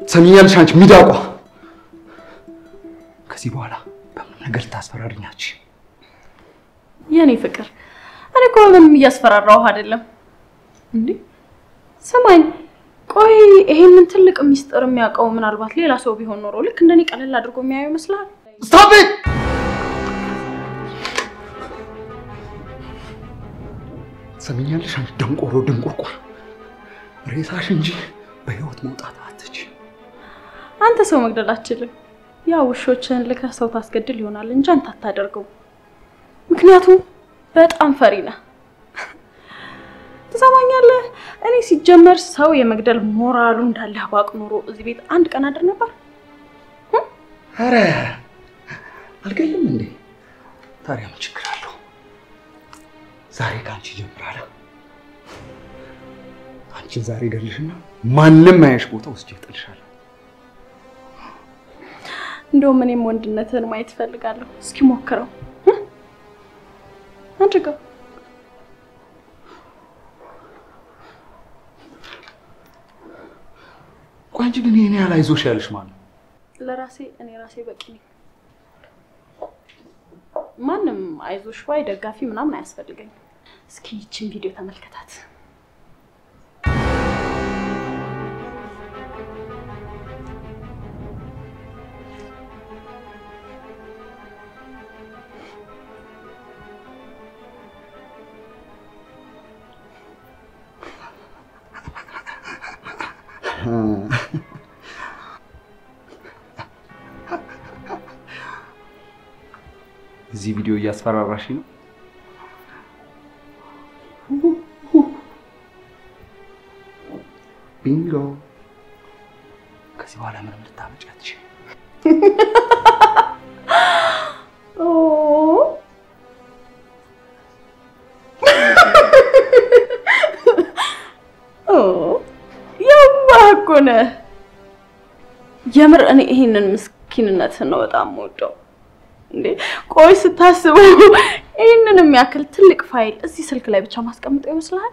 ሰሚኛለሽ? አንቺ ሚዳቋ፣ ከዚህ በኋላ በምን ነገር ልታስፈራሪኛች? የኔ ፍቅር እኔ እኮ ምንም እያስፈራራሁ አይደለም። እንዴ ስማኝ፣ ቆይ ይሄንን ትልቅ ሚስጥር የሚያውቀው ምናልባት ሌላ ሰው ቢሆን ኖሮ ልክ እንደኔ ቀለል አድርጎ የሚያየው ይመስልሃል? ስታፕ ኢት! ሰሚኛለሽ? አንቺ ደንቆሮ ድንቁርቁር፣ ሬሳሽ እንጂ በህይወት መውጣት አትች። አንተ ሰው መግደል አትችልም። ያ ውሾችን ልከህ ሰው ታስገድል ይሆናል እንጂ አንተ አታደርገው። ምክንያቱም በጣም ፈሪ ነህ። ትሰማኛለህ? እኔ ሲጀመር ሰው የመግደል ሞራሉ እንዳለህ ባቅ ኖሮ እዚህ ቤት አንድ ቀን አድር ነበር። ኧረ አልገልም እንዴ? ታዲያ ምን ችግር አለው? ዛሬ ከአንቺ ጀምራለሁ። አንቺን ዛሬ ገድልሽና ማንም አያሽ ቦታ ውስጥ ይጥልሻለሁ። እንደውም እኔም ወንድነትህን ማየት እፈልጋለሁ። እስኪ ሞክረው አድርገው። ቆይ አንቺ ግን ይሄን ያህል አይዞሽ ያለሽ ማለት ነው? ለራሴ እኔ ራሴ በቂ ነኝ። ማንም አይዞሽ ባይ ደጋፊ ምናምን አያስፈልገኝም። እስኪ ይችን ቪዲዮ ተመልከታት። እዚህ ቪዲዮ እያስፈራራሽ ነው። ቢንጎ። ከዚህ በኋላ ምንም ልታመጪ አትችይም። ኦ ኦ የዋህ እኮ ነህ። የምር እኔ ይሄንን ምስኪንነትን ነው በጣም የምወደው። እንዴ ቆይ ስታስበው ይህንን የሚያክል ትልቅ ፋይል እዚህ ስልክ ላይ ብቻ ማስቀምጠው ይመስልሃል?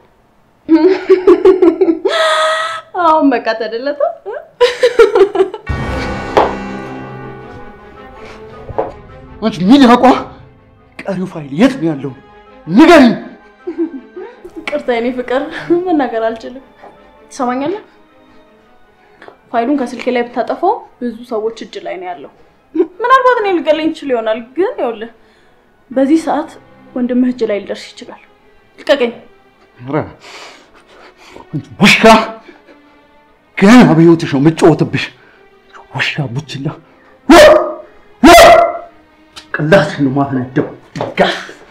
አሁን በቃ ተደለተ። አንቺ ሚዳቋ፣ ቀሪው ፋይል የት ነው ያለው? ንገሪኝ። ቅርታ የኔ ፍቅር መናገር አልችልም። ትሰማኛለህ? ፋይሉን ከስልኬ ላይ ብታጠፋው ብዙ ሰዎች እጅ ላይ ነው ያለው። ምናልባት እኔ ልገለኝ ይችል ይሆናል፣ ግን ይኸውልህ በዚህ ሰዓት ወንድምህ እጅ ላይ ሊደርስ ይችላል። ልቀቀኝ። ኧረ አንቺ ውሻ፣ ገና በሕይወትሽ ነው የምጫወትብሽ። ውሻ ቡችላ፣ ቅላትሽ ነው ማፈነዳው። ጋ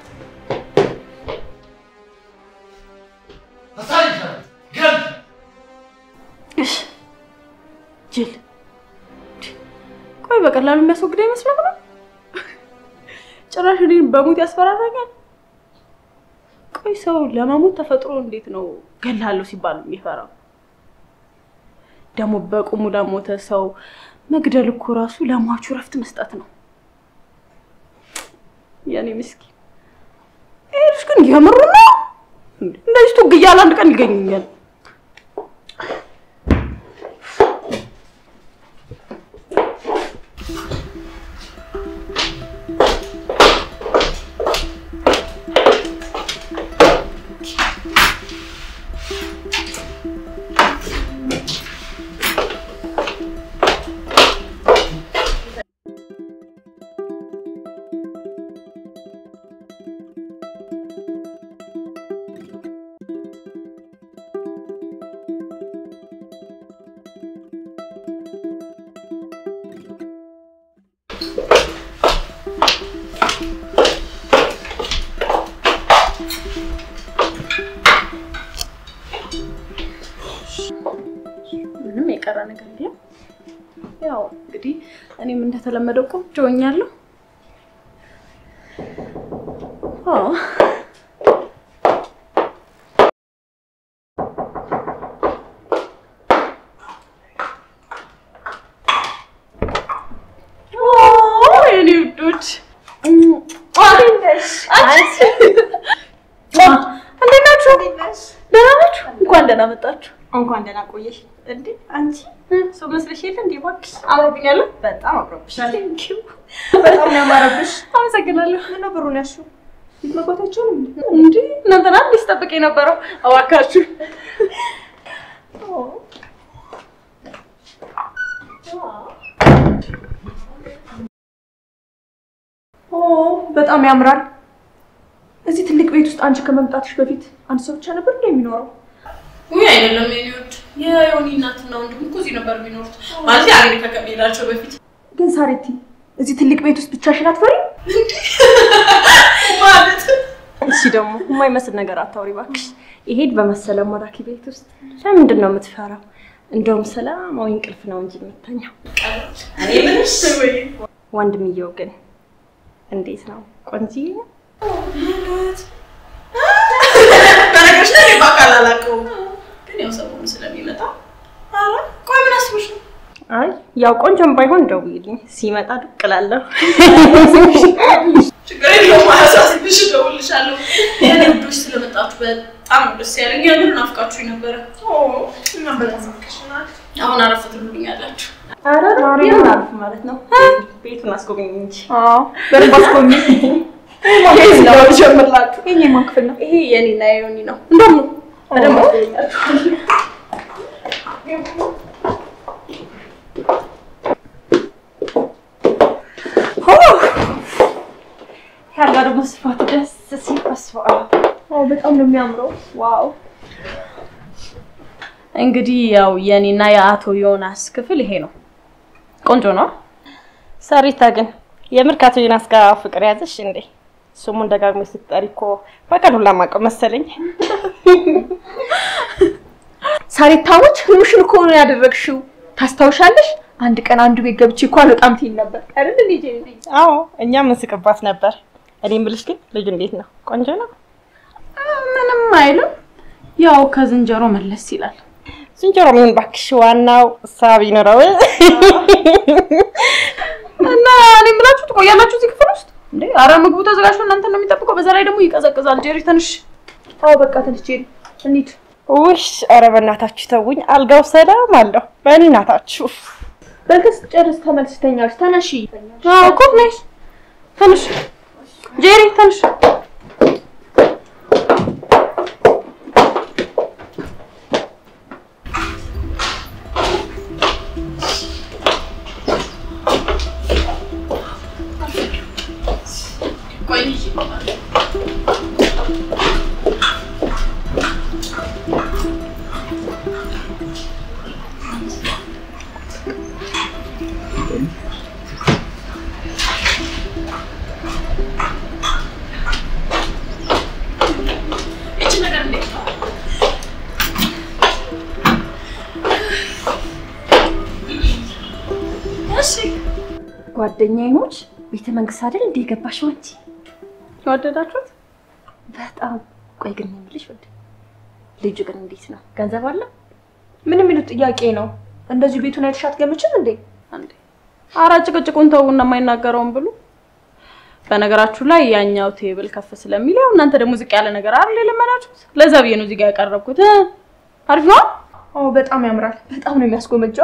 እሺ ጅል። ቆይ በቀላሉ የሚያስወግደው ይመስላል ነው? ጭራሽ እኔን በሞት ያስፈራራኛል። ቆይ ሰው ለመሞት ተፈጥሮ እንዴት ነው ገላለሁ ሲባል የሚፈራው? ደግሞ በቁሙ ለሞተ ሰው መግደል እኮ ራሱ ለሟቹ ረፍት መስጠት ነው። የኔ ምስኪን ይሄ ልጅ ግን የምሩ ነው። እንደዚህ ቱግ እያለ አንድ ቀን ይገኙኛል። ምንም የቀረ ነገር የለም። ያው እንግዲህ እኔም እንደተለመደው ቆንጆ ሆኛለሁ። አዎ ኦ፣ የኔ ውዶች እንዴት ናችሁ? ደህና ናችሁ? እንኳን ደህና መጣችሁ። እንኳን ደህና ቆየሽ። እንዴ አንቺ ሰው መስለሽ የለ እንዴ? እባክሽ አምሮብኛል። በጣም አምሮብሻል። በጣም ነው ያማረብሽ። አመሰግናለሁ። ምነው ብሩን ያልሺው? መግባታችሁን እንዴ እናንተና እንዴ ስጠብቅ የነበረው እባካችሁ። ኦ በጣም ያምራል። እዚህ ትልቅ ቤት ውስጥ አንቺ ከመምጣትሽ በፊት አንድ ሰው ብቻ ነበር እንደ የሚኖረው? ውይ አይደለም የኔ ውድ፣ የዮኒ እናትና ወንድም እኮ እዚህ ነበር የሚኖሩት። ማለት አሜሪካ ከመሄዳቸው በፊት ግን ሳሬቲ እዚህ ትልቅ ቤት ውስጥ ብቻሽን አትፈሪም? ማለት እሺ ደግሞ የማይመስል ነገር አታውሪ እባክሽ። ይሄድ በመሰለ ማራኪ ቤት ውስጥ ለምንድን ነው የምትፈራው? እንደውም ሰላማዊ እንቅልፍ ነው እንጂ የምተኛው። እኔ ምንሽ ወንድምየው ግን እንዴት ነው? ቆንጆዬ ነው? በነገሮች ላይ በአካል አላውቀውም፣ ግን ያው ሰሞኑን ስለሚመጣ ኧረ ቆይ ምን አስበሽ ነው? አይ ያው ቆንጆም ባይሆን ደውይልኝ፣ ሲመጣ ዱቅ እላለሁ። ችግር የለውም አያሳስብሽ፣ እደውልልሻለሁ። የኔ ውዶች ስለመጣችሁ በጣም ነው ደስ ያለኝ። የምር ናፍቃችሁኝ ነበረ። እኛም በጣም ናፍቀሽናል። አሁን አረፍ ትሉልኛላችሁ። ኧረ የምን አልፍ ማለት ነው? ቤቱን አስጎብኝ እንጂ አዎ በደንብ አስጎብኝ። ጀምርላችሁ። ይሄ የማን ክፍል ነው? ይሄ የኔና የዮኒ ነው። እንደውም ነው በደንብ አስጎብኛለሁ። ያላ ደግሞ ስፋቱ ደስ ሲል በስመ አብ። አዎ በጣም ነው የሚያምረው። ዋው እንግዲህ ያው የኔና የአቶ ዮናስ ክፍል ይሄ ነው። ቆንጆ ነው። ሰሪታ ግን የምር ከአቶ ዮናስ ጋር ፍቅር ያዘሽ እንዴ? ስሙን ደጋግሞ ስትጠሪ እኮ በቀን ሁላ ማውቀው መሰለኝ። ሳሪታዎች ህልምሽን እኮ ነው ያደረግሽው። ታስታውሻለሽ? አንድ ቀን አንዱ ቤት ገብቼ እኮ አልወጣም ትይኝ ነበር አይደል? ልጄ አዎ እኛም እንስቅባት ነበር። እኔ የምልሽ ግን ልጁ እንዴት ነው? ቆንጆ ነው? ምንም አይልም። ያው ከዝንጀሮ መለስ ይላል። ዝንጀሮ ምን እባክሽ፣ ዋናው ሳቢ ኑረው። እና እኔ የምላችሁ ትቆያላችሁ እዚህ ክፍል ውስጥ እንዴ? አረ ምግቡ ተዘጋጅቶ እናንተ ነው የሚጠብቀው። በዛ ላይ ደግሞ ይቀዘቅዛል። ጄሪ ትንሽ አዎ በቃ ትንሽ ጄሪ እንሂድ። ውሽ ኧረ በእናታችሁ ተውኝ። አልጋው ሰላም አለው። በእናታችሁ በልተህ ስትጨርስ ተመልሰሽ ተኛለሽ። ተነሺ። አዎ እኮ ነሽ። ትንሽ ጄሪ ትንሽ ጓደኛዬ ቤተ መንግስት አይደል እንደ የገባሽው አንቺ? ወደዳችሁት? በጣም ቆይ ግን የምልሽ ወደ ልጁ ግን እንዴት ነው? ገንዘብ አለው? ምን የሚሉት ጥያቄ ነው? እንደዚሁ ቤቱን አይተሽ አትገምችም እንዴ? አንዴ አራ ጭቅጭቁን ተውና የማይናገረውን ብሉ። በነገራችሁ ላይ ያኛው ቴብል ከፍ ስለሚል ያው እናንተ ደግሞ ዝቅ ያለ ነገር አይደል የለመናችሁት። ለዛ ብዬ ነው እዚህ ጋር ያቀረብኩት። አሪፍ ነው። አዎ በጣም ያምራል። በጣም ነው የሚያስጎመጀው።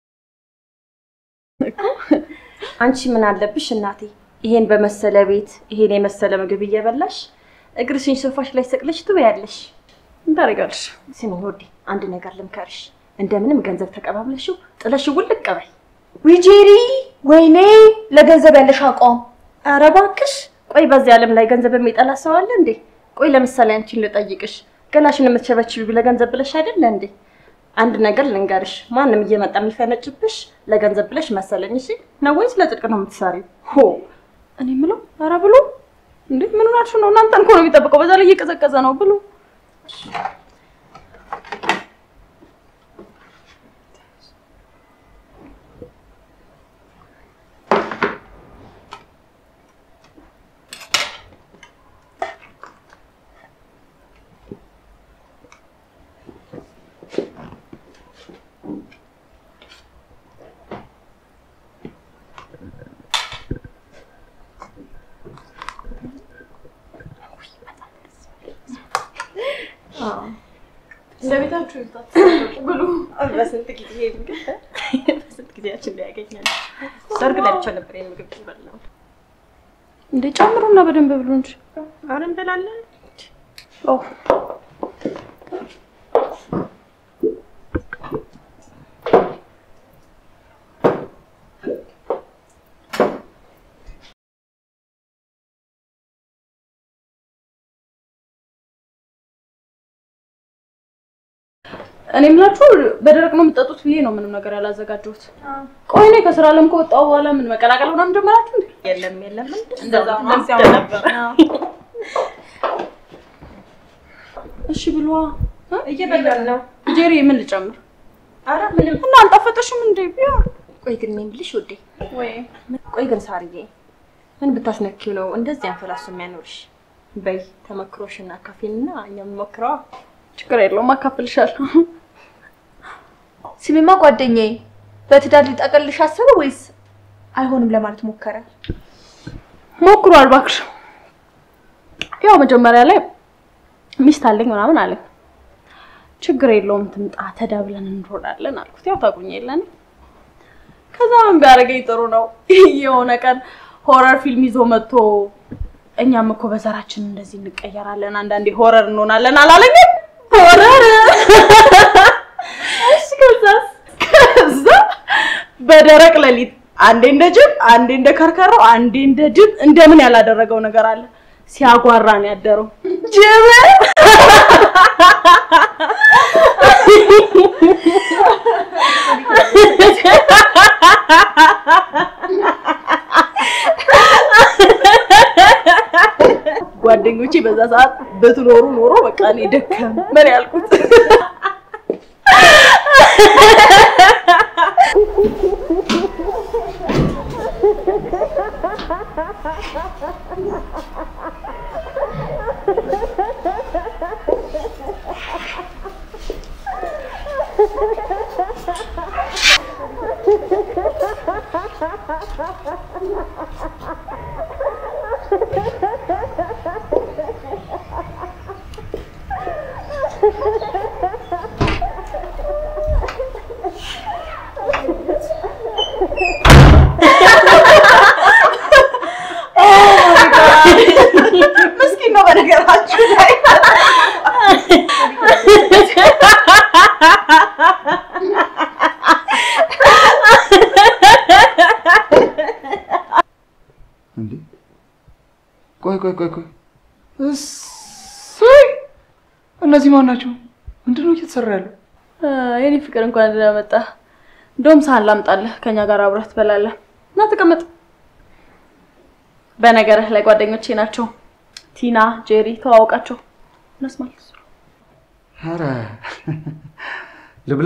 አንቺ ምን አለብሽ እናቴ፣ ይሄን በመሰለ ቤት ይሄን የመሰለ ምግብ እየበላሽ እግርሽን ሶፋሽ ላይ ሰቅለሽ ትበያለሽ። ምን ታደርጊያለሽ? ስሚ ወዴ፣ አንድ ነገር ልምከርሽ። እንደምንም ገንዘብ ተቀባብለሽው ጥለሽው ውልቅ በይ። ዊጄሪ ወይኔ ለገንዘብ ያለሽ አቋም ኧረ እባክሽ ቆይ፣ በዚህ ዓለም ላይ ገንዘብ የሚጠላ ሰው አለ እንዴ? ቆይ ለምሳሌ አንቺን ልጠይቅሽ፣ ገላሽን የምትሸበችቢው ለገንዘብ ብለሽ አይደለ እንዴ? አንድ ነገር ልንገርሽ፣ ማንም እየመጣ የሚፈነጭብሽ ለገንዘብ ብለሽ መሰለኝ። እሺ ነው ወይስ ለጽድቅ ነው የምትሰሪው? ሆ እኔ የምለው ኧረ ብሉ እንዴ! ምን ሆናችሁ ነው? እናንተን እኮ ነው የሚጠብቀው። በዛ ላይ እየቀዘቀዘ ነው። ብሉ። ቤታችሁ ይታጠቁ ብሉ። በስንት ጊዜ ምግብ በስንት ጊዜያችን ላይ ያገኛል። ሰርግ ላይ ብቻ ነበር ይሄን ምግብ የበላው። እንደ ጨምሩና በደንብ ብሉ እንጂ። አሁን እንበላለን። ኦ እኔ የምላችሁ በደረቅ ነው የምጠጡት ብዬ ነው ምንም ነገር ያላዘጋጀሁት። ቆይ እኔ ከስራ ዓለም ከወጣሁ በኋላ ምን መቀላቀል ምናምን ጀመራችሁ እንዴ? የለም የለም እንደዛ ነው። እንደዚያው ነበር። እሺ ብሏ። እየበላን ነው። ጄሪ ምን ልጨምር? ኧረ ምንም። እና አልጣፈጠሽም እንዴ? ቢሆን ቆይ ግን እኔ የምልሽ ውዴ፣ ወይ ቆይ ግን ሳርዬ ምን ብታስነኪው ነው እንደዚህ አንፈላሱ የሚያኖርሽ? በይ ተመክሮሽና ካፌንና እኛ የምንሞክረዋ ችግር የለውም አካፍልሻለሁ። ስሚማ ጓደኛዬ በትዳር ሊጠቀልሽ አሰበ ወይስ አይሆንም ለማለት ሞከረ? ሞክሯል እባክሽ። ያው መጀመሪያ ላይ ሚስት አለኝ ምናምን አለኝ። ችግር የለውም ትምጣ ተዳብለን እንሮዳለን አልኩት። ያው ታውቁኝ የለን ከዛ ምን ቢያደርገኝ ጥሩ ነው የሆነ ቀን ሆረር ፊልም ይዞ መጥቶ እኛም እኮ በዘራችን እንደዚህ እንቀየራለን፣ አንዳንዴ ሆረር እንሆናለን አላለኝም? ሆረር እሺ። ከዛስ ከዛ በደረቅ ሌሊት አንዴ እንደ ጅብ፣ አንዴ እንደ ከርከሮ፣ አንዴ እንደ ጅብ እንደምን ያላደረገው ነገር አለ። ሲያጓራ ነው ያደረው ጅብ። ጓደኞቼ በዛ ሰዓት በትኖሩ ኖሮ በቃ እኔ ደከም ምን ያልኩት ምስኪን ነው በነገራችሁ ላይ እንዴ ቆይ ቆይ ቆይ ቆይ እሰይ እነዚህ ማን ናቸው? ምንድን ነው እየተሰራ ያለው? የኔ ፍቅር እንኳን ደህና መጣ። እንደውም ሳህን ላምጣልህ ከኛ ጋር አብረህ ትበላለህ። እና ተቀመጥ። በነገርህ ላይ ጓደኞቼ ናቸው። ቲና፣ ጄሪ ተዋውቃቸው። እነሱ ማለት ነው። ኧረ ልብላ።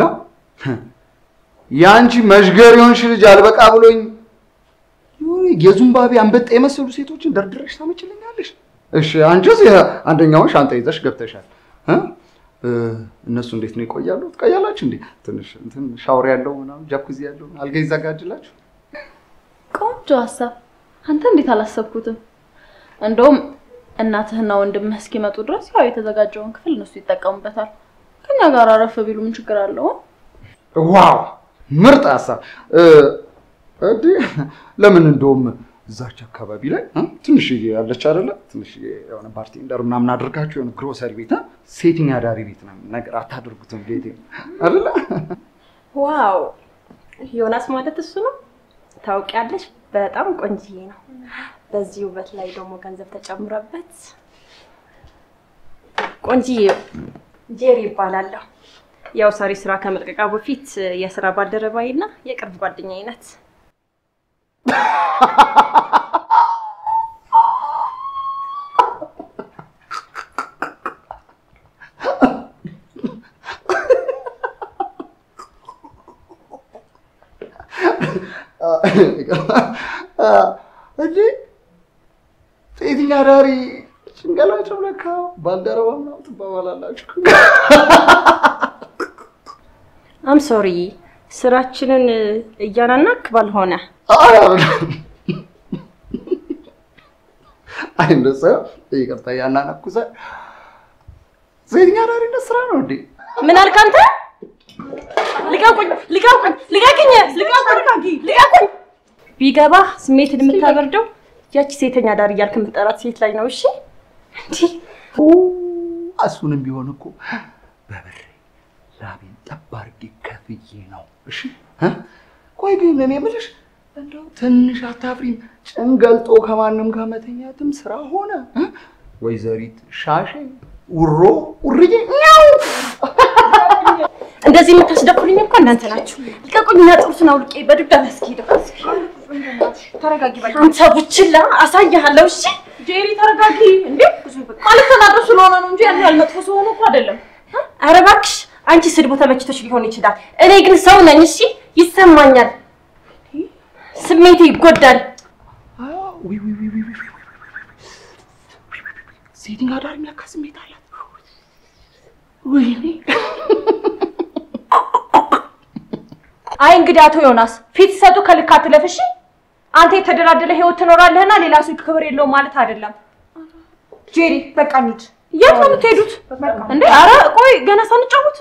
የአንቺ መዥገር የሆንሽ ልጅ አልበቃ ብሎኝ የሆነ የዙምባቤ አንበጣ የመሰሉ ሴቶችን ደርድረሽ ታመችልኛለሽ። እሺ አንቺስ አንደኛውን ሻንጣ ይዘሽ ገብተሻል እ? እ፣ እነሱ እንዴት ነው ይቆያሉ? ትቆያላችሁ እንዴ? ትንሽ እንትን ሻወር ያለው ምናምን ጃኩዚ ያለው አልጋ ይዘጋጅላችሁ። ቆንጆ ሀሳብ። አንተ እንዴት አላሰብኩትም? እንደውም እናትህና ወንድምህ እስኪመጡ ድረስ ያው የተዘጋጀውን ክፍል እነሱ ይጠቀሙበታል። ከኛ ጋር አረፍ ቢሉ ምን ችግር አለው? ዋው ምርጥ ሀሳብ እ፣ እንዴ ለምን እንደውም እዛች አካባቢ ላይ እ፣ ትንሽዬ ያለች አይደለ ትንሽዬ የሆነ ባርቴንደር ምናምን አድርጋችሁ የሆነ ግሮሰሪ ቤት እ፣ ሴቲንግ አዳሪ ቤት ነው ነገር አታደርጉትም ቤቴ አይደለ ዋው ዮናስ ማለት እሱ ነው። ታውቂያለሽ፣ በጣም ቆንጅዬ ነው። በዚህ ውበት ላይ ደግሞ ገንዘብ ተጨምረበት ቆንጅዬ ጄሪ ይባላለሁ። ያው ሳሪ ስራ ከመልቀቃ በፊት የስራ ባልደረባዬ እና የቅርብ ጓደኛዬ ናት። እንዴ ሴቲንግ አዳሪ ጭንገላቸው ለካ ባልደረባ ምናምን ትባባላላችሁ። አም ሶሪ ስራችንን እያናናክ ባልሆነ አይ አይደለም። አይ እንደሱ ይቅርታ፣ ያናናኩሰ ሴቲንግ አዳሪነት ስራ ነው እንዴ? ምን አልክ አንተ? ልቀቁኝ! ልቀቁኝ! ልቀቅኝ! ልቀቁኝ! ልቀቁኝ! ቢገባህ ስሜትን የምታበርደው ያቺ ሴተኛ ዳር እያልክ የምትጠራት ሴት ላይ ነው። እሺ እንዲህ እሱንም ቢሆን እኮ በብሬ ላቤን ጠብ አድርጌ ከፍዬ ነው። እሺ እ? ቆይ ግን እኔ የምልሽ እንደው ትንሽ አታፍሪም? ጭን ገልጦ ከማንም ጋር መተኛትም ስራ ሆነ እ? ወይዘሪት ሻሼ ውሮ ውርዬ ኛው እንደዚህ የምታስደፍሩኝ እኮ እናንተ ናችሁ። ልቀቁኝና ጥሩትን አውልቄ በድጋሚ አስኪሄደው። ተረጋጊ በቃ። አንተ ቡችላ አሳያለሁ። እሺ ጄሪ ተረጋጊ። እንዴ ማለት ተናዶ ስለሆነ ነው እንጂ ያን ያህል መጥፎ ስለሆነ እኮ አይደለም። ኧረ እባክሽ አንቺ ስድቡ ተመችቶች ሊሆን ይችላል። እኔ ግን ሰው ነኝ። እሺ ይሰማኛል፣ ስሜቴ ይጎዳል። ዊ ዊ ዊ ዊ ዊ ዊ ሴቲንግ አዳር የሚያካ ስሜት አላት። ወይኔ አይ እንግዲህ አቶ ዮናስ ፊት ሲሰጡ ከልክ አትለፍ እሺ። አንተ የተደላደለ ህይወት ትኖራለህና ሌላ ሰው ክብር የለውም ማለት አይደለም። ጄሪ በቃ እንሂድ። የት ነው የምትሄዱት እንዴ? አረ ቆይ ገና ሳንጫወት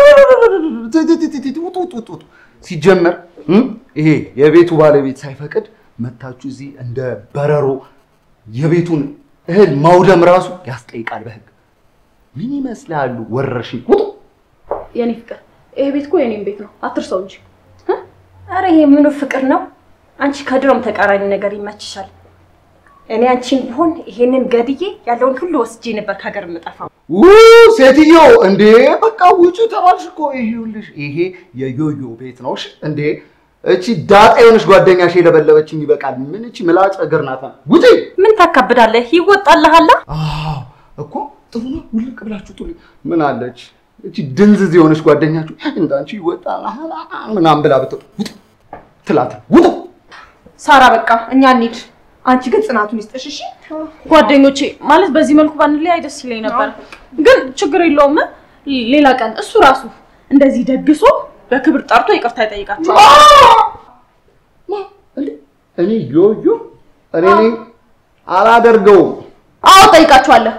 ውጡ ውጡ ውጡ ውጡ። ሲጀመር እም፣ ይሄ የቤቱ ባለቤት ሳይፈቅድ መታችሁ እዚህ እንደ በረሮ የቤቱን እህል ማውደም ራሱ ያስጠይቃል በህግ። ምን ይመስላሉ? ወረርሽኝ ውጡ። የኔ ፍቅር ይሄ ቤት እኮ የኔም ቤት ነው፣ አትርሰው እንጂ። አረ ይሄ ምኑ ፍቅር ነው? አንቺ ከድሮም ተቃራኒ ነገር ይመችሻል። እኔ አንቺን ቢሆን ይሄንን ገድዬ ያለውን ሁሉ ወስጄ ነበር ከሀገር የምጠፋው። ው ሴትዮ እንዴ በቃ ውጭ ተባልሽ እኮ። ይኸውልሽ ይሄ የዮዮ ቤት ነው። እሺ እንዴ እቺ ዳጣ የሆነች ጓደኛሽ የለበለበችኝ ይበቃል። ምን እቺ ምላጭ እግር ናት። ውጪ። ምን ታካብዳለህ? ይወጣልሃላ። አዎ እኮ ጥሩ ነው። ውልቅ ብላችሁ ጥሩ ምን አለች እቺ ድንዝዝ የሆነች ጓደኛችሁ እንዳንቺ ይወጣል ምናምን ብላ ብትወጣ ውጡ ትላት ውጡ። ሳራ በቃ እኛ እንሂድ። አንቺ ግን ጽናቱን ይስጥሽ እሺ። ጓደኞቼ ማለት በዚህ መልኩ ባንለያይ ደስ ይለኝ ነበር፣ ግን ችግር የለውም። ሌላ ቀን እሱ ራሱ እንደዚህ ደግሶ በክብር ጠርቶ ይቅርታ ይጠይቃቸዋል። ማ እንዴ እኔ ዮዮ እኔ ነኝ አላደርገውም። አዎ ጠይቃችኋለሁ።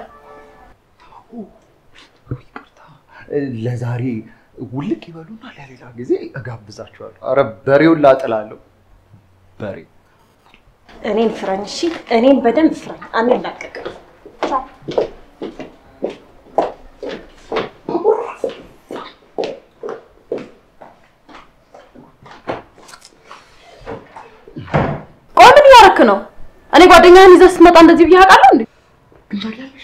ይቅርታ ለዛሬ ውልቅ ይበሉና ለሌላ ጊዜ እጋብዛችኋለሁ። አረ በሬውን ላጥላለሁ። በሬ እኔን ፍረኝ እሺ። እኔን በደንብ ፍረኝ። አንላቀቅም። ቆይ ምን እያደረክ ነው? እኔ ጓደኛህን ይዘህ ስትመጣ እንደዚህ ብዬ አውቃለሁ እንዴ? ግን ታውቂያለሽ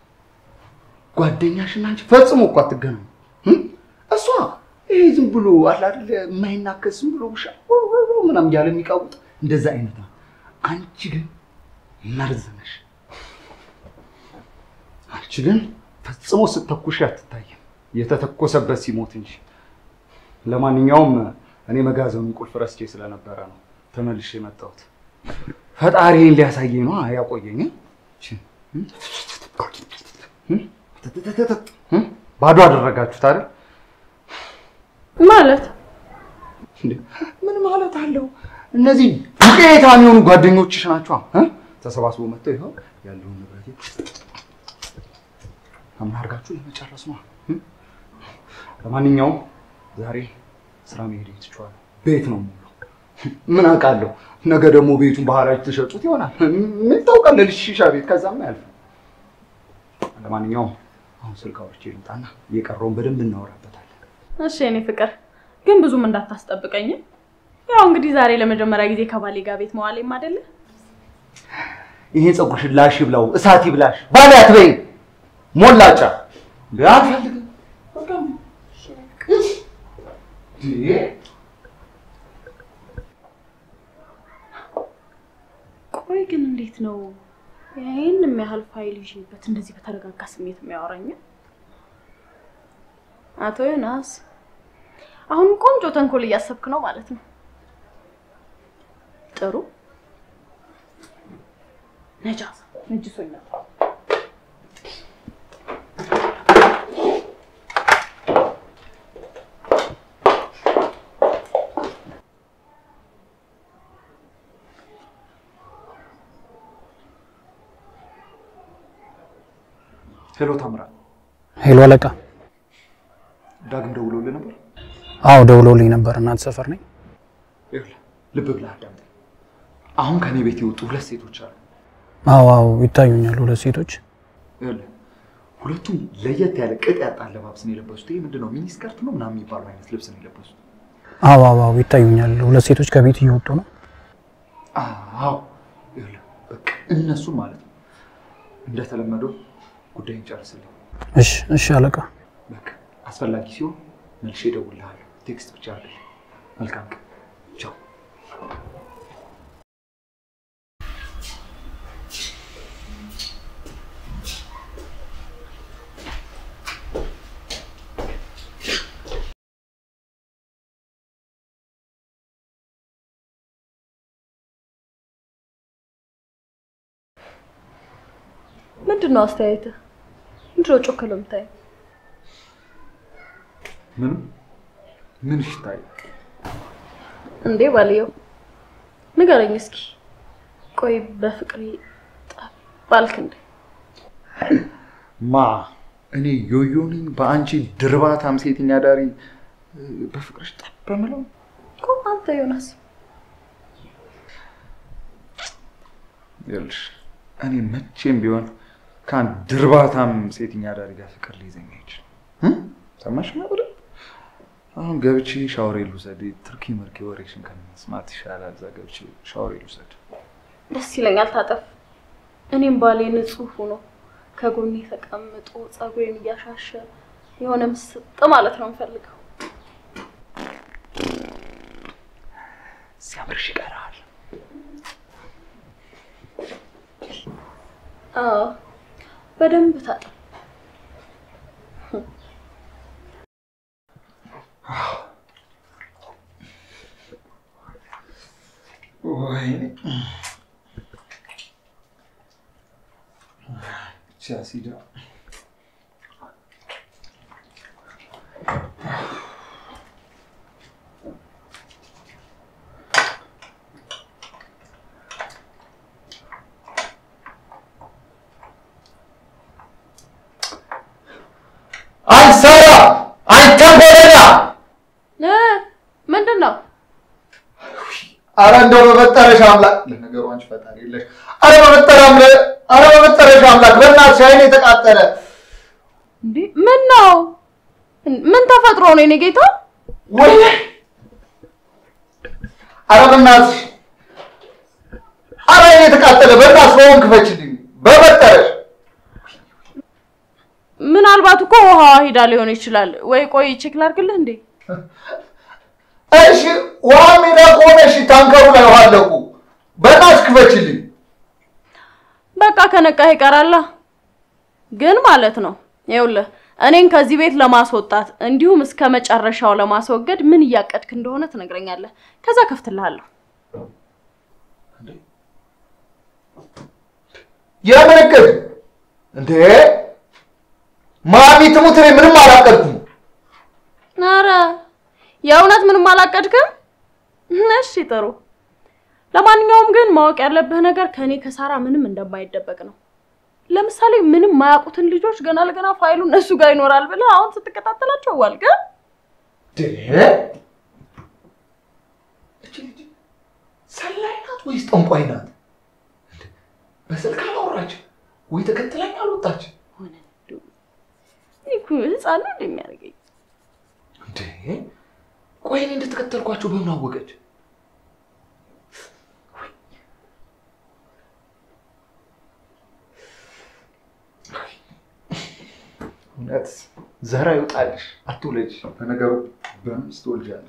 ጓደኛሽና አንቺ ፈጽሞ እኮ አትገናኙ። እም? እሷ ይሄ ዝም ብሎ አለ አይደል የማይናከስ ዝም ብሎ ውሻ ምናምን እያለ የሚቃውጥ እንደዛ አይነት ነው። አንቺ ግን መርዝ ነሽ። አንቺ ግን ፈጽሞ ስትተኩሽ አትታይም፣ የተተኮሰበት ሲሞት እንጂ። ለማንኛውም እኔ መጋዘኑን ቁልፍ ረስቼ ስለነበረ ነው ተመልሼ የመጣሁት። ፈጣሪን ሊያሳየኝ ነው ያቆየኝ። ባዶ አደረጋችሁት አይደል? ማለት እንዴ ምን ማለት አለው? እነዚህ ዱቄታም የሆኑ ጓደኞችሽ ናቸው እ? ተሰባስበው መጥተው ይኸው ያለውን ንብረት አምን አድርጋችሁ ለመጨረስ ነው። እ? ለማንኛውም ዛሬ ስራ መሄድ ትችዋለሁ። ቤት ነው ሙሉ ምን አውቃለሁ። ነገ ደግሞ ቤቱን ባህራጅ ትሸጡት ይሆናል። ምን ታውቃለህ? ሺሻ ቤት ከዛም ያልፍ። ለማንኛውም አሁን ስልክ አውርቼ ልምጣና እየቀረውን በደንብ እናወራበታለን። እሺ የኔ ፍቅር ግን ብዙም እንዳታስጠብቀኝ። ያው እንግዲህ ዛሬ ለመጀመሪያ ጊዜ ከባሌ ጋር ቤት መዋሌም አይደለ? ይሄ ፀጉርሽን ላሽ ብላው እሳት ይብላሽ ባለ አትበይ ሞላጫ አልፈልግም። በቃ እንዴ! ቆይ ግን እንዴት ነው ይህን የሚያህል ፋይል ይዤበት እንደዚህ በተረጋጋ ስሜት የሚያወራኝ? አቶ ዮናስ አሁን ቆንጆ ተንኮል እያሰብክ ነው ማለት ነው። ጥሩ ነጃ ነጅሶኛል። ሄሎ ታምራት፣ ሄሎ አለቃ። ዳግም ደውሎልህ ነበር? አዎ ደውሎልኝ ነበር። እናት ሰፈር ነኝ። ይኸውልህ ልብ ብለህ አዳምጠኝ። አሁን ከኔ ቤት የወጡ ሁለት ሴቶች አሉ። አዎ አዎ ይታዩኛል ሁለት ሴቶች። ይኸውልህ ሁለቱም ለየት ያለ ቅጥ ያጣ አለባበስ ነው የለበሱት። ይሄ ምንድን ነው ሚኒ ስከርት ነው ምናምን የሚባለው አይነት ልብስ ነው የለበሱት። አዎ አዎ አዎ ይታዩኛል ሁለት ሴቶች ከቤት እየወጡ ነው። አዎ ይኸውልህ በቃ እነሱን ማለት ነው። እንደተለመደው ጉዳይን ጨርስልኝ። እሺ እሺ አለቃ። በቃ አስፈላጊ ሲሆን መልሼ እደውልልሃለሁ። ቴክስት ብቻ አይደለም። መልካም ቀን። ቻው። ምንድን ነው አስተያየትህ? ምንድን ነው ጮክ ብለህ የምታየው? ምንም ምን ይሽታይ እንዴ ባልየው ንገረኝ እስኪ። ቆይ በፍቅሬ ጠብ ባልክ እንዴ? ማ እኔ ዮዮ ነኝ በአንቺ ድርባታም ሴተኛ ዳሪ እ፣ በፍቅርሽ ጠብ በምለው እኮ አንተ ዮናስ ይኸውልሽ እኔ መቼም ቢሆን ከአንድ ድርባታም ሴተኛ ዳሪ ጋር ፍቅር ሊይዘኝ አይችልም። እ? ሰማሽ ነበር? አሁን ገብቼ ሻወሬ ልውሰድ። ትርኪ ምርኪ ወሬሽን ከመስማት ይሻላል። እዛ ገብቼ ሻወሬ ልውሰድ። ደስ ይለኛል። ታጠፍ። እኔም ባሌ ንጹህ ሆኖ ከጎኔ ተቀምጦ ፀጉሬን እያሻሸ የሆነ ምስጥ ማለት ነው የምፈልገው። ሲያምርሽ ይቀራል። አዎ በደንብ ታጠፍ። ወይኔ ሲዳ አንሰራ አንተ በለና እ ምንድን ነው አረ እንደው በመጠረሻ አምላክ ለነገሩ አንቺ ፈጣሪ የለሽ። አረ በመጠረ አምላክ አረ በመጠረሻ አምላክ በእናትሽ አይኔ የተቃጠለ እንዴ? ምን ነው? ምን ተፈጥሮ ነው የኔ ጌታ? ወይ አረ በእናትሽ አረ አይኔ የተቃጠለ በእናትሽ በሆን ክፈችልኝ በመጠረሽ ምናልባት እኮ ውሃ ሂዳ ሊሆን ይችላል። ወይ ቆይ ቼክ ላድርግልህ እንዴ? እሺ ውሃ ሜዳ ከሆነ እሺ ታንከሩ ላይ ውሃ አለቁ በእናትሽ ክፈችልኝ በቃ ከነቃህ ይቀራላ። ግን ማለት ነው ይኸውልህ እኔን ከዚህ ቤት ለማስወጣት እንዲሁም እስከ መጨረሻው ለማስወገድ ምን እያቀድክ እንደሆነ ትነግረኛለህ። ከዛ ከፍትልሃለሁ። የምን እቅድ እንዴ ማሚ ትሙት እኔ ምንም አላቀድኩም ኧረ የእውነት ምንም አላቀድክም? እሺ ጥሩ። ለማንኛውም ግን ማወቅ ያለብህ ነገር ከእኔ ከሳራ ምንም እንደማይደበቅ ነው። ለምሳሌ ምንም ማያውቁትን ልጆች ገና ለገና ፋይሉ እነሱ ጋር ይኖራል ብለህ አሁን ስትከታተላቸው ዋልክ። እቺ ልጅ ሰላይ ናት ወይስ ጠንቋይ ናት? በስልክ አላወራች ወይ ተከትላኝ አልወጣች? እኔ እኮ ህፃን ነው እንደሚያደርገኝ እንዴ ቆይ እኔ እንደተከተልኳቸው በምን አወቀች? እውነት ዘራ ይውጣልሽ፣ አትውለጅ። በነገሩ በምስት ትወልጃለሽ።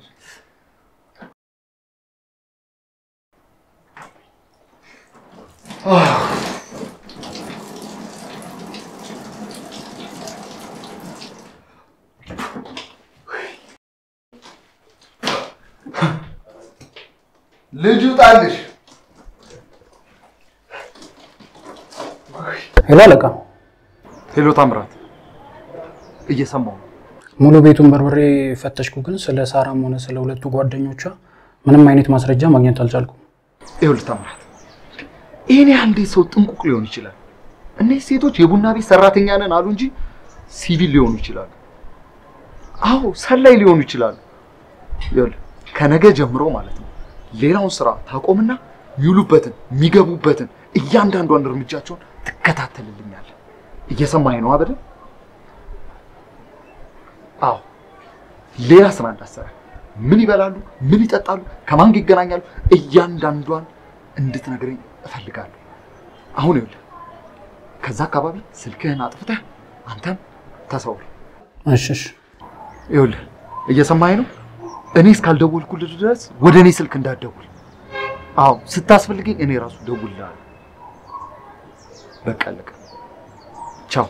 ልጅ ይውጣልሽ። ሄሎ አለቃ። ሄሎ ታምራት፣ እየሰማሁ ነው። ሙሉ ቤቱን በርብሬ ፈተሽኩ፣ ግን ስለ ሳራም ሆነ ስለ ሁለቱ ጓደኞቿ ምንም አይነት ማስረጃ ማግኘት አልቻልኩም። ይኸውልህ ታምራት፣ ይህን ያህል እንዴት ሰው ጥንቁቅ ሊሆን ይችላል? እነዚህ ሴቶች የቡና ቤት ሰራተኛ ነን አሉ እንጂ ሲቪል ሊሆኑ ይችላሉ። አዎ ሰላይ ሊሆኑ ይችላሉ። ይኸውልህ ከነገ ጀምሮ ማለት ነው ሌላውን ስራ ታቆምና የሚውሉበትን የሚገቡበትን እያንዳንዷን እርምጃቸውን ትከታተልልኛለህ። እየሰማኸኝ ነው አበደ? አዎ ሌላ ስራ እንዳሰራ ምን ይበላሉ፣ ምን ይጠጣሉ፣ ከማን ጋር ይገናኛሉ፣ እያንዳንዷን እንድትነግረኝ እፈልጋለሁ። አሁን ይኸውልህ ከዛ አካባቢ ስልክህን አጥፍተህ አንተም ተሰውር። እሺ እሺ ይኸውልህ እየሰማኸኝ ነው? እኔ እስካልደወልኩልህ ድረስ ወደ እኔ ስልክ እንዳትደውል። አዎ ስታስፈልገኝ እኔ ራሱ ደውልልሃለሁ። በቃ አለቀ። ቻው።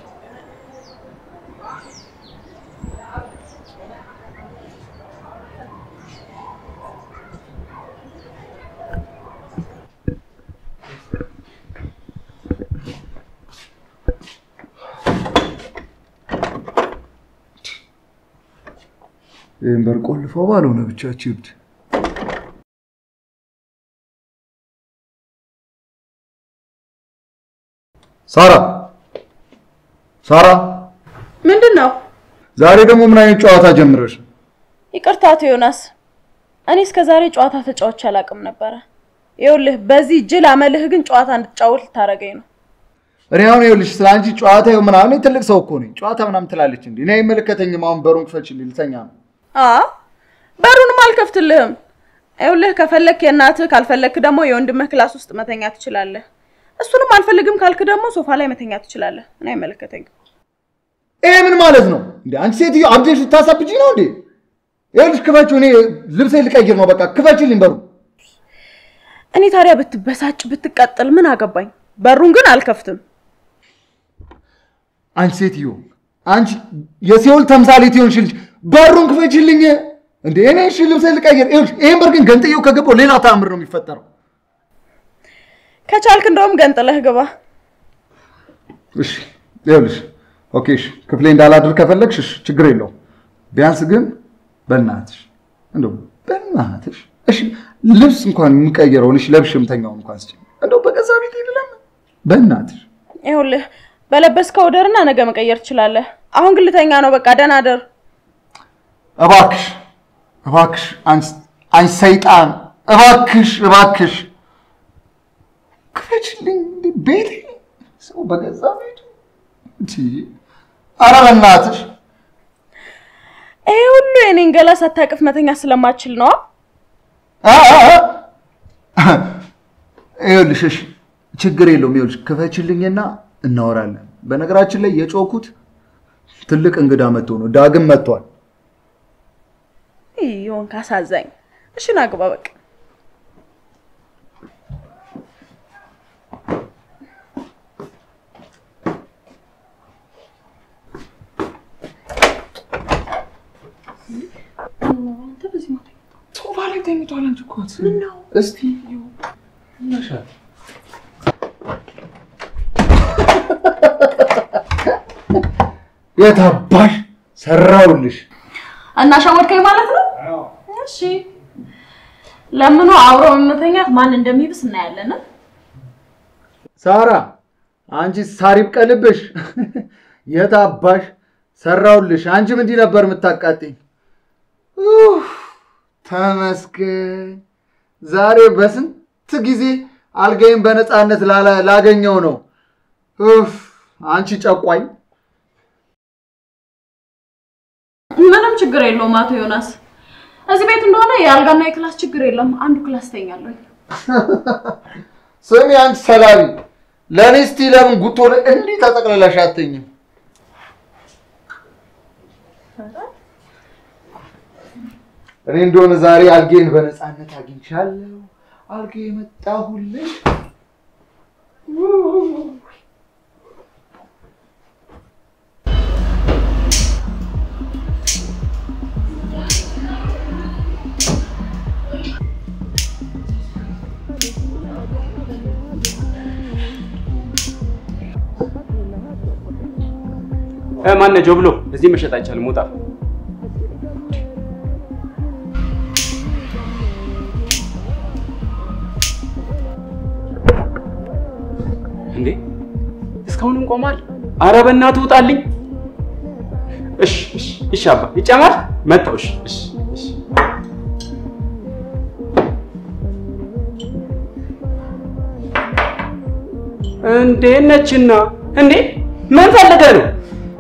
ይህን በር ቆልፈው ባልሆነ ብቻችሁ ይብድ ሳራ ሳራ፣ ምንድን ነው? ዛሬ ደግሞ ምን አይነት ጨዋታ ጀምረሽ? ይቅርታ አቶ ዮናስ፣ እኔ እስከ ዛሬ ጨዋታ ተጫውቼ አላውቅም ነበረ። ይኸውልህ በዚህ ጅል አመልህ ግን ጨዋታ እንድትጫወት ልታደርገኝ ነው። እኔ አሁን ይኸውልሽ ስለ አንቺ ጨዋታ ይኸው ምናምን እኔ ትልቅ ሰው እኮ ነኝ። ጨዋታ ምናምን ትላለች እንዴ? እኔ አይመለከተኝም። አሁን በሩን ክፈችልኝ፣ ልተኛ ነው። አ በሩንም አልከፍትልህም። ይኸውልህ ከፈለክ የእናትህ ካልፈለክ ደግሞ የወንድምህ ክላስ ውስጥ መተኛ ትችላለህ። እሱንም አልፈልግም ካልክ ደግሞ ሶፋ ላይ መተኛ ትችላለህ። እኔ አይመለከተኝም። ይሄ ምን ማለት ነው እንዴ? አንቺ ሴትዮ አብዴሽ ልታሳብጂ ነው እንዴ? ይኸውልሽ ክፈችው፣ እኔ ልብሴ ልቀይር ነው። በቃ ክፈችልኝ በሩ። እኔ ታዲያ ብትበሳጭ ብትቀጥል ምን አገባኝ? በሩን ግን አልከፍትም። አንቺ ሴትዮ አንቺ የሲኦል ተምሳሌት የሆንሽ ልጅ በሩን ክፈችልኝ እንዴ! እኔ እሺ ልብሴ ልቀይር። ይኸውልሽ ይሄን በር ግን ገንጥዬው ከገባው ሌላ ተአምር ነው የሚፈጠረው። ከቻልክ እንደውም ገንጥለህ ግባ። እሺ ይኸውልሽ፣ ኦኬ እሺ፣ ክፍሌ እንዳላድር ከፈለግሽ እሺ፣ ችግር የለውም። ቢያንስ ግን በእናትሽ እንደው በእናትሽ እሺ፣ ልብስ እንኳን የምቀይረውን እሺ፣ ለብሽ የምተኛውን እንኳን ስጭኝ። እንደው በገዛ ቤት ይልለም በእናትሽ ይኸውልህ በለበስከው ደርና ነገ መቀየር ትችላለህ። አሁን ግን ልተኛ ነው። በቃ ደህና ደር። እባክሽ እባክሽ፣ አንቺ ሰይጣን፣ እባክሽ እባክሽ ክፈችልኝ። እንደ ቤቴ ሰው በገዛ ቤቱ እንጂ ኧረ በእናትሽ ይሄ ሁሉ የኔን ገላ ሳታቅፍ መተኛ ስለማችል ነው። ይኸውልሽ፣ እሺ ችግር የለውም። ይኸውልሽ ክፈችልኝና እናወራለን። በነገራችን ላይ የጮኩት ትልቅ እንግዳ መጥቶ ነው። ዳግም መጥቷል። ይሆን ካሳዛኝ። እሺ ና ግባ በቃ ሶፋ ላይ ተኝቷል። አንቺ እኮ ምነው? እስቲ ይመሻል። የት አባሽ ሰራውልሽ? እና ሸወድከኝ ማለት ነው። እሺ ለምኑ አብሮ መተኛት ማን እንደሚብስ እናያለን። ሳራ አንቺ ሳር ይብቀልብሽ። የት አባሽ ሰራውልሽ? አንቺም እንዲህ ነበር የምታቃጥኝ። ኡፍ፣ ተመስገን። ዛሬ በስንት ጊዜ አልጋይን በነፃነት ላላ- ላገኘው ነው። ኡፍ፣ አንቺ ጨቋኝ። ምንም ችግር የለውም አቶ ዮናስ። እዚህ ቤት እንደሆነ የአልጋና የክላስ ችግር የለም። አንዱ ክላስ ተኛለሁ። ስሚ አንቺ ሰላቢ፣ ለእኔ እስቲ ለምን ጉቶ ላይ እንዲህ ተጠቅልለሽ አትተኝም? እኔ እንደሆነ ዛሬ አልጌን በነፃነት አግኝቻለሁ። አልጌ የመጣሁልሽ ማነው ጆብሎ? እዚህ መሸጥ አይቻልም። ውጣ። እንዴ እስካሁንም ቆሟል? አረ በእናትህ ውጣልኝ። እሺ እሺ እሺ አባ ይጨመር። መጣሁ። እሺ እሺ እሺ። እንዴት ነችና? እንዴ ምን ፈልገህ ነው?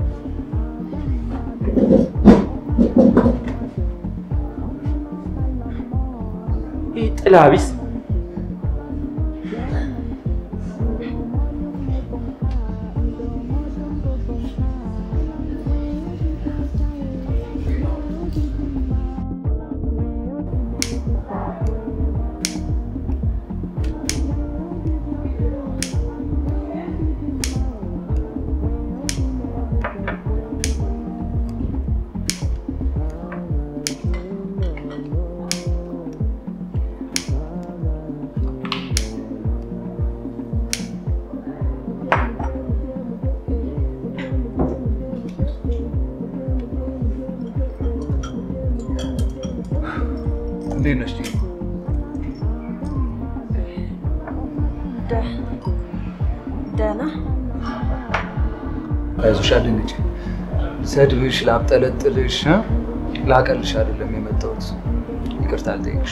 ይህ ጥላ ቢስ እንዴት ነሽ? ደህና አይዞሽ፣ አድንጭ ሰድብሽ፣ ላብጠለጥልሽ፣ እ? ላቀልሽ አይደለም የመጣሁት። ይቅርታ አልጠይቅሽ።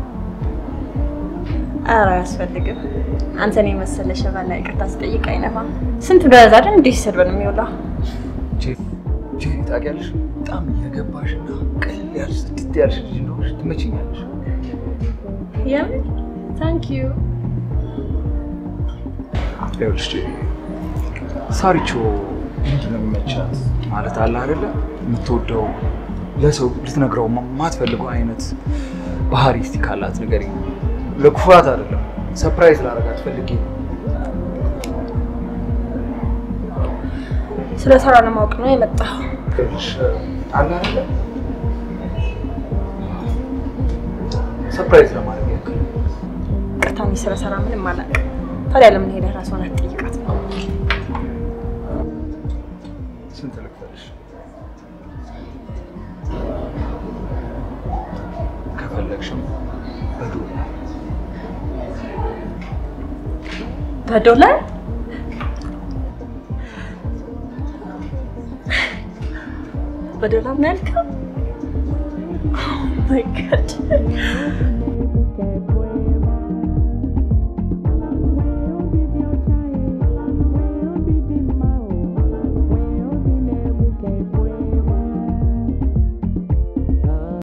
ኧረ አያስፈልግም። አንተን የመሰለ ሸባና ይቅርታ ስጠይቅ አይነፋም። ስንት በዛ አይደል እንዲህ ሲሰድበን የሚውለው ጄሪ ታውቂያለሽ፣ በጣም እየገባሽና ቀለል ያልሽ ጽድት ያልሽ ልጅ እንደሆንሽ ትመችኛለሽ። የምን ታንክ ዩ ይኸውልሽ ጄሪ፣ ሳሪቾ ምንድን ነው የሚመቻት ማለት አለ አይደለ? የምትወደው ለሰው ልትነግረው የማትፈልገው አይነት ባህሪ እስቲ ካላት ንገሪኝ። ለክፋት አይደለም፣ ሰፕራይዝ ላደርጋት ፈልጌ ነው። ስለ ስራ ለማወቅ ነው የመጣው። ይኸውልሽ አለ አይደለ? ሰፕራይዝ ለማድረግ ያክል ቅርታ እኔ ስለ ስራ ምንም አላውቅም። ታዲያ ለምን ሄደህ ራሷን አትጠይቃት? ስንት ልክፈልሽ? ከፈለግሽም በዶላር በዶላር በዶላር ነው ያልከው? ኦ ማይ ጋድ